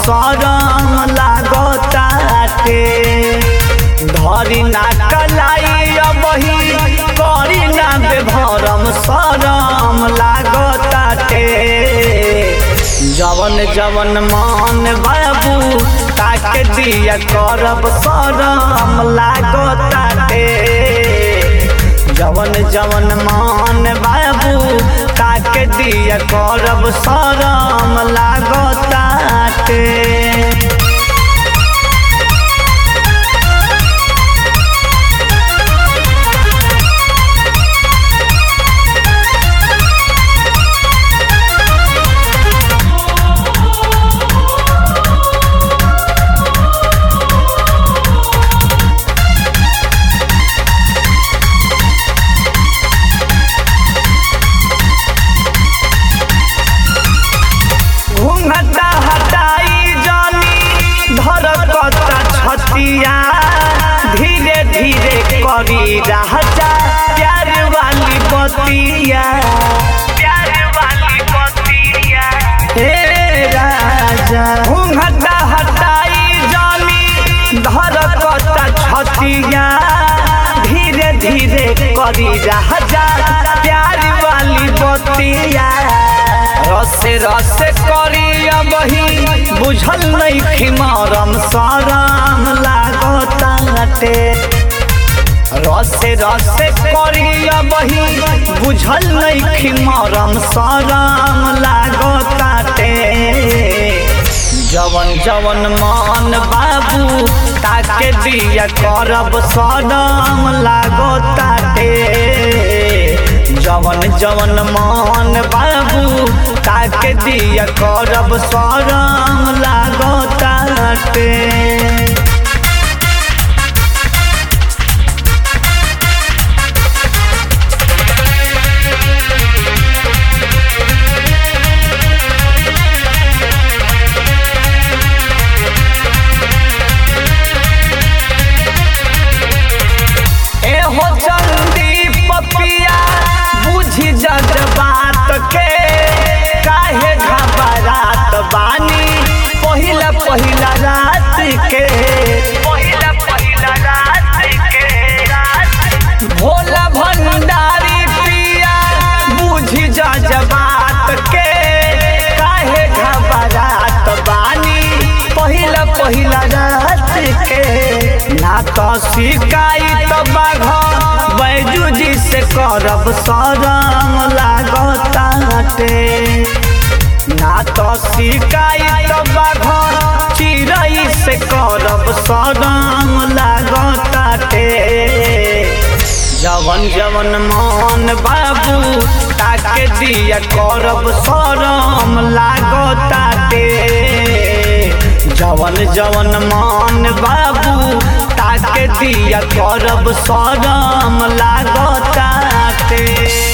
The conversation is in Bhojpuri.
सरम लागताटे धरी ना कलाई अबही करी ना बेभरम सरम लागताटे जवन जवन मान बाबू ताके दिया करब सरम लागताटे जवन जवन मान बाबू ताके दिया करब सरम लागताटे घूंघटा हटाई जानी धरकता छतिया धीरे धीरे करी राजा प्यार वाली बतिया प्यार वाली बतिया हे राजा घूंघटा हटाई जानी धरकता छतिया धीरे धीरे करी राजा प्यार वाली बतिया रसे रसे करी अबही बुझल नहीं खिमारम साराम लागताटे रसे रसे करी अबही बुझल नहीं खिमारम साराम लागताटे जवन जवन मान बाबू ताके दिया करब सदम लागताटे जवन जवन मान बाबू ताके दिया करब सरम लागताटे एहो चंदी पपिया बुझी जज बात के काहे घबरात बानी पहिला पहिला रात के पहिला पहिला रात के भोला भंडारी पिया बुझी जज बात के काहे घबरात बानी पहिला पहिला रात के ना तो शिकायत बाघ बैजू जी से करब सरम लागताटे ना तो शिकायत बाघ चिड़ै से करब सरम लागताटे जवन जवन मान बाबू ताके दिया करब सरम लागताटे जवन जवन मान बाबू ताके दिया करब सरम लागताटे